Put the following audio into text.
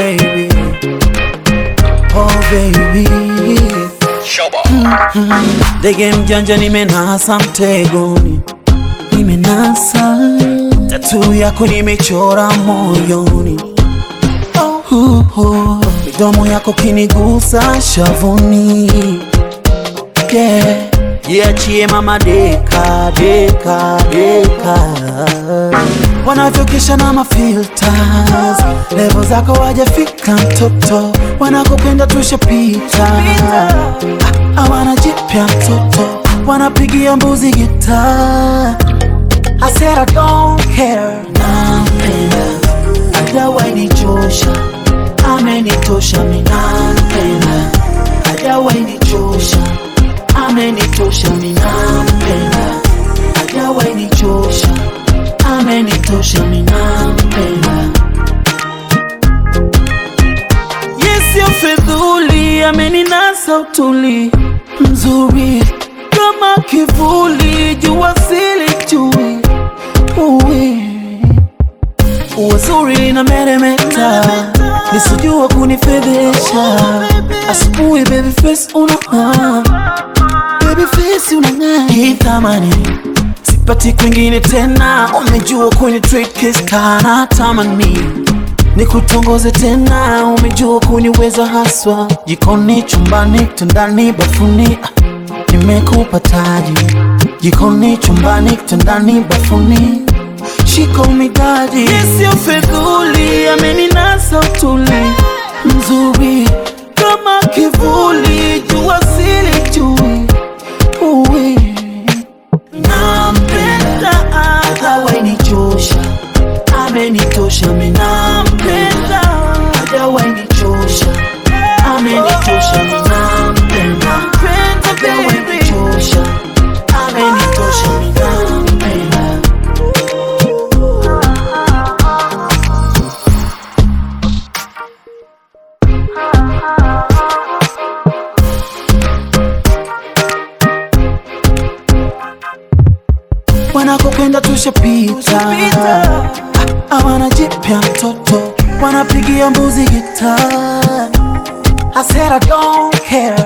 baby, oh baby. Ndege mjanja nimenasa mtegoni, nimenasa tatu yako nimechora moyoni, oh, uh, uh. midomo yako kinigusa shavuni, yeah. Jiachie mama deka deka deka, wanavyokesha na mafilters, levo zako wajafika mtoto, wanakopenda tushapita, Ah, hawana jipya mtoto, wanapigia mbuzi gita. I said I don't care, nampenda hajawanichosha, amenitosha, mi nampenda hajawanichosha, amenitosha, mi nampenda hajawanichosha, amenitosha, mi nampenda Yesio fedhuli ameninasa utuli mzuri kama kivuli jua sili chui uwi uwazuri na meremeta nisijua kunifedhesha asubuhi baby face unang'aa baby face unang'aa hii thamani sipati kwingine tena umejua kwenye trick sana tamani nikutongoze tena, umejua kuniweza haswa, jikoni, chumbani, kitandani, bafuni, ah, nimekupa taji, jikoni, chumbani, kitandani, bafuni, shika umidadi, sio fedhuli, ameninasa utuli, mzuri kama kivuli, jua sili chui, uwi nampenda, hajawanichosha amenitosha, mi nampenda, hajawanichosha, amenitosha, mi nampenda, hajawanichosha, amenitosha, mi nampenda. wanakokwenda tushapita, Ah, hawana jipya mtoto, wanapigia mbuzi gita. I said I don't care,